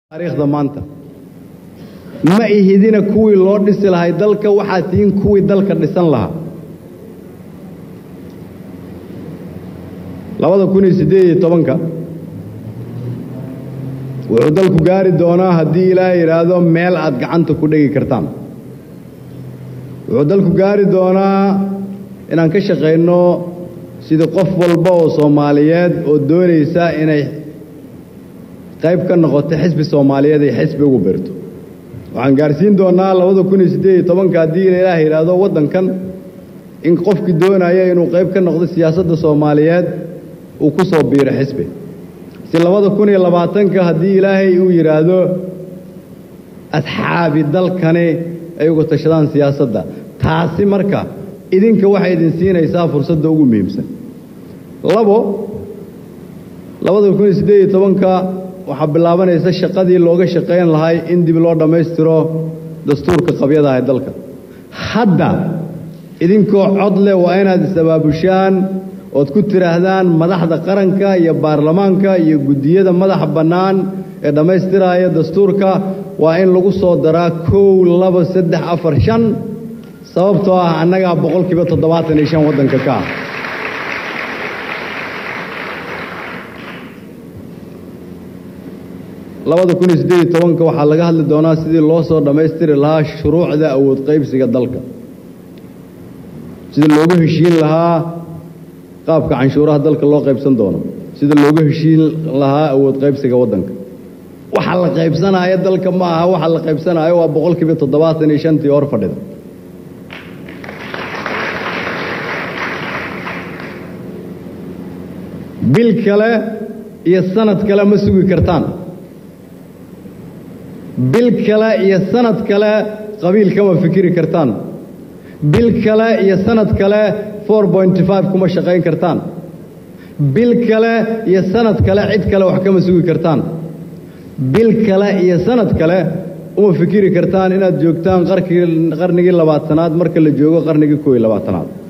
taariikhda maanta ma ihidina kuwii loo dhisi lahay dalka waxaad tihiin kuwii dalka dhisan lahaa labada kun iyo siddeed iyo tobanka wuxuu dalku gaari doonaa haddii ilaahay yidhaahdo meel aad gacanta ku dhegi kartaan wuxuu dalku gaari doonaa inaan ka shaqayno sidii qof walba oo soomaaliyeed oo doonaysa inay qayb ka noqoto xisbi soomaaliyeed ay xisbi ugu birto waxaan gaarsiin doonnaa labada kun iyo siddeed iyo tobanka haddii ilaah yidhaahdo waddankan in qofkii doonaya inuu qayb ka noqdo siyaasadda soomaaliyeed uu ku soo biiro xisbi si labada kun iyo labaatanka haddii ilaahay uu yidhaahdo asxaabi dalkani ay uga tashadaan siyaasadda taasi marka idinka waxay idin siinaysaa fursadda ugu muhiimsan labo labada kun iyo siddeed iyo tobanka waxaa bilaabanaysa shaqadii looga shaqayn lahay in dib loo dhammaystiro dastuurka qabyada ah ee dalka hadda idinkoo cod leh waa inaad is-abaabushaan ood ku tidhaahdaan madaxda qaranka iyo baarlamaanka iyo guddiyada madaxa bannaan ee dhammaystiraaya dastuurka waa in lagu soo daraa kow laba saddex afar shan sababtoo ah annagaa boqolkiiba toddobaatan iyo shan waddanka ka ah labada kun iyo siddeed iyo tobanka waxaa laga hadli doonaa sidii loo soo dhammaystiri lahaa shuruucda awood qaybsiga dalka sida loogu heshiin lahaa qaabka canshuuraha dalka loo qaybsan doono sida loogu heshiin lahaa awood qaybsiga waddanka waxa la qaybsanaayo dalka ma aha waxa la qaybsanaayo waa boqolkiiba toddobaatan iyo shantii hor fadhida bil kale iyo sanad kale ma sugi kartaan bil kale iyo sanad kale qabiil kama fikiri kartaan bil kale iyo sanad kale four pointy five kuma shaqayn kartaan bil kale iyo sanad kale cid kale wax kama sugi kartaan bil kale iyo sanad kale uma fikiri kartaan inaad joogtaan qarnigii labaatanaad marka la joogo qarnigii koo iyo labaatanaad